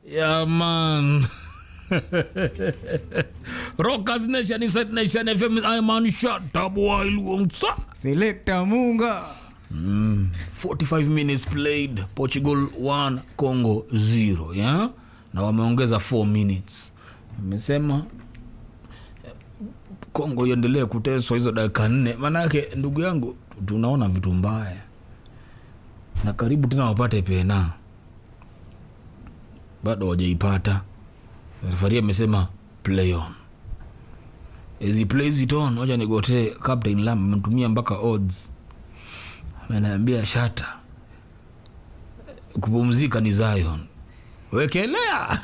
Yeah, man. Rockers Nation inside Nation FM. I'm on shot. Tabwa Iluongsa. Selector Munga. 45 minutes played. Portugal 1, Congo 0. Yeah? Na wameongeza 4 minutes. Amesema Kongo iendelee kuteswa hizo dakika nne, maanake ndugu yangu, tunaona vitu mbaya na karibu tena wapate pena, bado hawajaipata. Refari amesema play on as he plays it on. Wacha nigotee Captain Lam, ametumia mpaka odds, ameniambia shata kupumzika ni Zion, wekelea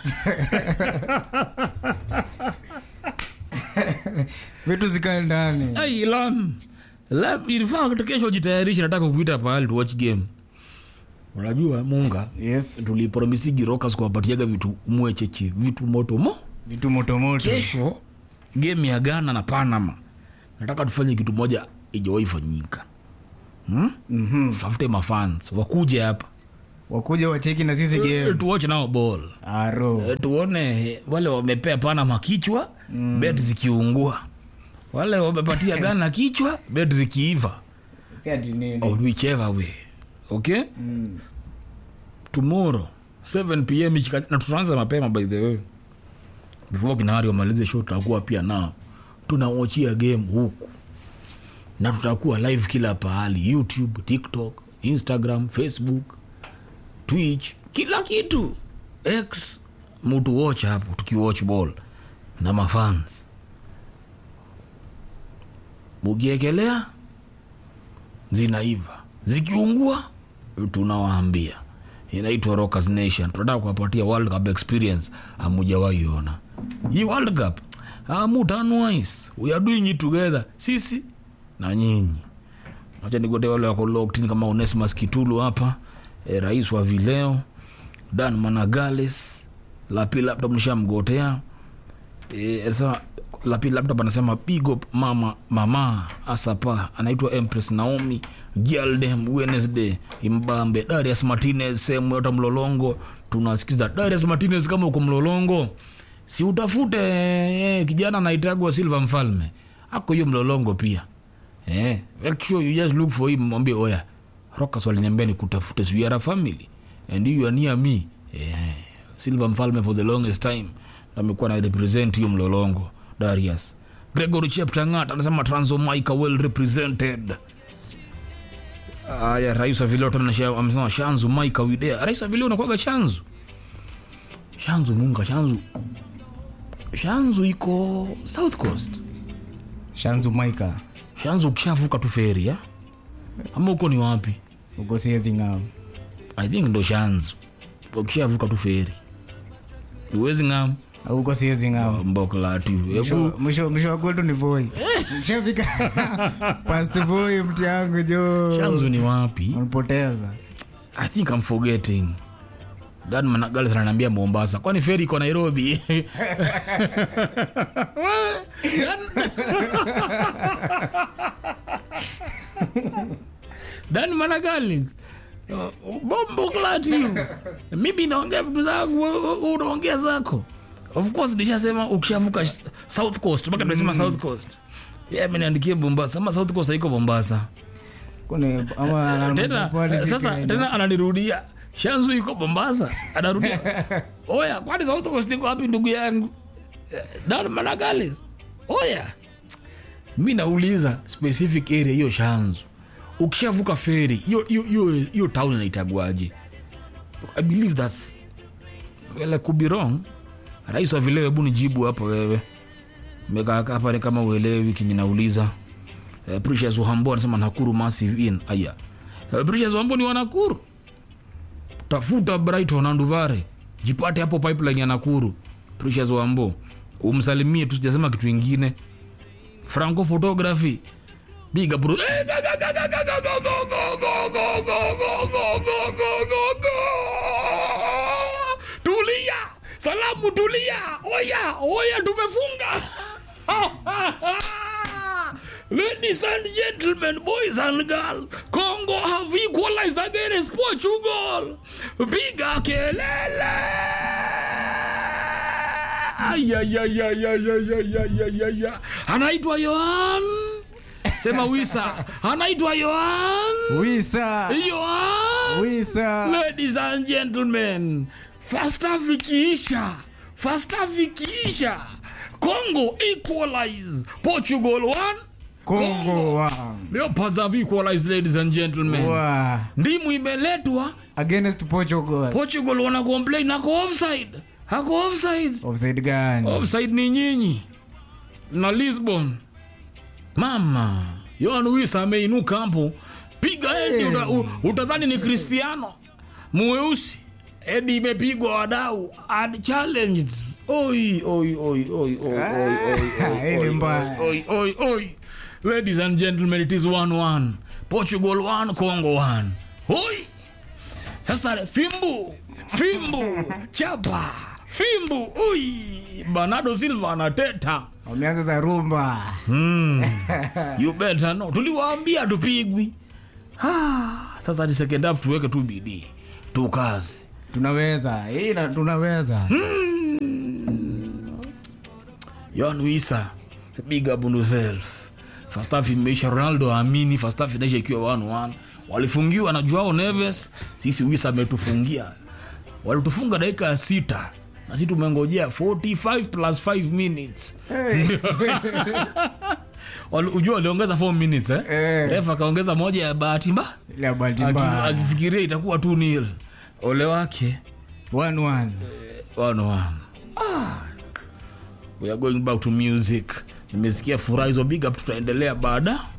Vitu zikae ndani. Hey, Lam. Lam, ilifaa kitu kesho jitayarishe, nataka kuita pahali tu watch game. Unajua Munga, Yes. tulipromisigi Rockers kuwapatiaga vitu mwecheche, vitu moto mo. Vitu moto moto. Kesho game ya Ghana na Panama, nataka tufanye kitu moja ijawahi fanyika. Hmm? Mhm. Tutafute mafans wakuje hapa Wakuja wacheki na sisi game. tuwatch nao ball Aro. Eh, tuone wale wamepea Panama kichwa mm. bet zikiungua, wale wamepatia Ghana kichwa bet zikiiva Si ati nini. or whichever way okay Mm. tomorrow 7 pm ikika- na tutaanza mapema by the way before kinari wamalize show tutakuwa pia nao tunawachia game huku na tutakuwa live kila pahali youtube tiktok instagram facebook twitch kila kitu x mutu watch hapo tukiwatch ball na mafans mukiekelea zinaiva zikiungua tunawaambia inaitwa Rockers Nation. Tunataka kuwapatia World Cup experience amujawahi ona hii World Cup amutanwise we are doing it together, sisi na nyinyi. Acha nigote wale wako locked in kama Onesimus Kitulu hapa e, rais wa vileo Dan Managales Lapi laptop nishamgotea e, sasa Lapi laptop anasema big up mama mama asapa anaitwa Empress Naomi Gialdem Wednesday Imbambe Darius Martinez sehemu yote Mlolongo tunasikiza Darius Martinez kama uko Mlolongo si utafute eh, kijana anaitagwa Silva Mfalme ako hiyo Mlolongo pia eh, make sure you just look for him mwambie oya Rockers waliniambia nikutafute so you are a family and you are near me eh, Silva Mfalme for the longest time amekuwa na represent hiyo Mlolongo Darius Gregory Cheptangat anasema Transomaika well represented Aya, rais wa vileo tena sha- amesema Shanzu Maika Widea. Rais wa vileo unakuwaga Shanzu. Shanzu Munga, Shanzu. Shanzu iko South Coast. Shanzu Maika. Shanzu ukishavuka tu feri ya? Ama uko ni wapi? Uko siezi ngam. I think ndo Shanzu. Ukishavuka tu feri. Uwezi ngam Au uko siezi ngam. mbokla tu. Mwisho- Hebu Mwisho mwisho wa kwetu ni Voi. Mshafika. Past Voi mti yangu jo. Shanzu ni wapi? Unapoteza. I think I'm forgetting. Dan Managales ananiambia Mombasa. Kwani feri iko Nairobi? Dan Managales. Uh, Bombo klati. Mimi naongea vitu zangu, wewe- wewe unaongea zako. Of course nishasema ukishavuka sh- South Coast, mpaka tunasema South Coast. Yeye ameniandikia Mombasa, ama South Coast haiko Mombasa Kune ama tena pwani si sasa Kenya. tena ananirudia shanzu iko mombasa anarudia oya kwani south coast iko wapi ndugu yangu Eh, dan managalis oya mi nauliza specific area hiyo shanzu ukishavuka feri hiyo- hiyo- hiyo hiyo town inaitagwaje i believe thats well, I could be wrong rais wa vileo hebu nijibu hapo wewe mekaa hapa ni kama uelewi kinyi nauliza Eh, Precious Wambo anasema Nakuru massive in aya. Eh, Precious Wambo ni wa Nakuru. Tafuta Brighton and Uvare. Jipate hapo pipeline ya Nakuru. Precious Wambo. Umsalimie tu sijasema kitu kingine. Franco photography. Big up. bro. Eh, ga, ga, ga, ga, ga, ga, ga, ga, ga, ga, ga, ga, ga, ga, ga, ga, ga, ga. Tulia. Salamu tulia. Oya, oya tumefunga. Ladies and gentlemen, boys and girls, Congo have equalized against Portugal. Piga kelele! Ayayayayayayayayaya. anaitwa yohan sema wisa anaitwa yohan wisa yohan wisa ladies and gentlemen first half ikiisha first half ikiisha congo equalize portugal 1 kongo wa leopards have equalized ladies and gentlemen wa ndimu imeletwa against portugal portugal wana complain ako offside ako offside offside gani offside ni nyinyi na lisbon mama yoan wis ameinuka hapo piga edi uta, u- utadhani ni cristiano mweusi edi imepigwa wadau and challenged oi oi oi oi oi oi oi Hii ni oi mbaya. oi oi oi ladies and gentlemen it is 1-1 portugal 1 congo 1 oi sasa fimbu fimbu chapa fimbu ui bernardo silva anateta wameanza za rumba you better know tuliwaambia tupigwi ah, sasa ni second half tuweke tu bidii tukaze tunaweza hii na- tunaweza yon wisa big up on yourself first half imeisha ronaldo aamini first half inaisha ikiwa 1-1 walifungiwa na joao neves sisi wisa ametufungia walitufunga dakika ya sita na sisi tumengojea 45 plus 5 minutes Hey. Wali- ujua waliongeza 4 minutes eh? Eh. ref akaongeza moja ya bahati mbaya ile ya bahati Aki- mbaya akifikiria itakuwa tu nil ole wake One, one. one one ah. we are going back to music nimesikia furaha hizo big up tutaendelea baada